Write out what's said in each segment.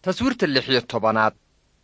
taswiirta lix iyo tobanaad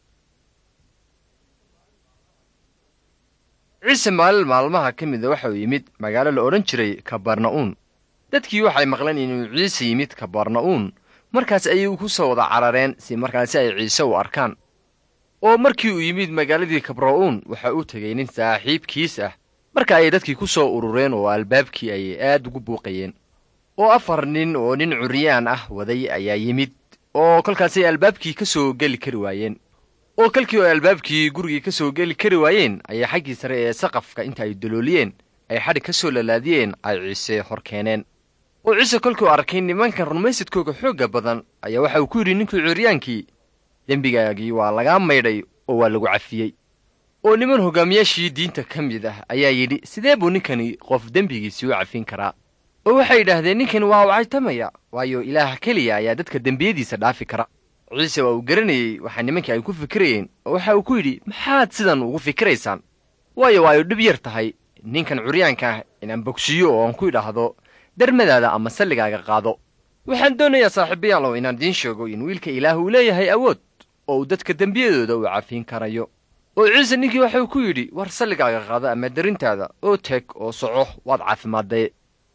ciise maalin maalmaha ka mida waxa uu yimid magaalo la odhan jiray kabarna'uun dadkii waxay maqleen inuu ciise yimid kabarna'uun markaas ayay ku soo wada carareen si markaasi ay ciise u arkaan oo markii uu yimid magaaladii kabra'uun waxa uu tegay nin saaxiibkiis ah marka ayay dadkii ku soo urureen oo albaabkii ayay aad ugu buuqayeen oo afar nin oo nin curyaan ah waday ayaa yimid oo kolkaasay albaabkii ka soo geli kari waayeen oo kolkii oo albaabkii gurigii ka soo geli kari waayeen ayay xaggii sare ee saqafka inta ay dalooliyeen ay xadhig ka soo lalaadiyeen ay ciise hor keeneen oo ciise kolkuu arkay nimankan rumaysadkooga xoogga badan ayaa waxa uu ku yidhi ninkii curyaankii dembigaagii waa lagaa maydhay oo waa lagu cafiyey oo niman hogaamiyaashii diinta ka mid ah ayaa yidhi sidee buu ninkani qof dembigiisii u cafin karaa oo waxay yidhaahdeen ninkani waa wacaytamaya waayo ilaah keliya ayaa dadka dembiyadiisa dhaafi kara ciise waa uu garanayey waxaa nimankii ay ku fikirayeen oo waxa uu ku yidhi maxaad sidan ugu fikiraysaan waayo waa ay dhib yar tahay ninkan curyaanka ah inaan bogsiiyo oo aan ku idhaahdo darmadaada ama salligaaga qaado waxaan doonayaa saaxiibayaalow inaan idiin sheego in wiilka ilaah uu leeyahay awood oo uu dadka dembiyadooda u cafiin karayo oo ciise ninkii waxa uu ku yidhi war salligaaga qaado ama darintaada oo teg oo soco waad caafimaadday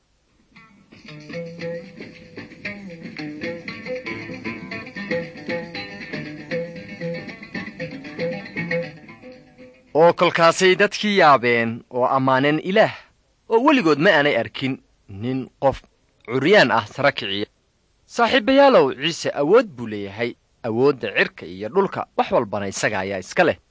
oo kolkaasay dadkii yaabeen oo ammaaneen ilaah oo weligood ma aanay arkin nin qof curyaan ah sara kiciya saaxiibayaalow ciise awood buu leeyahay awoodda cirka iyo dhulka wax walbana isaga ayaa iska leh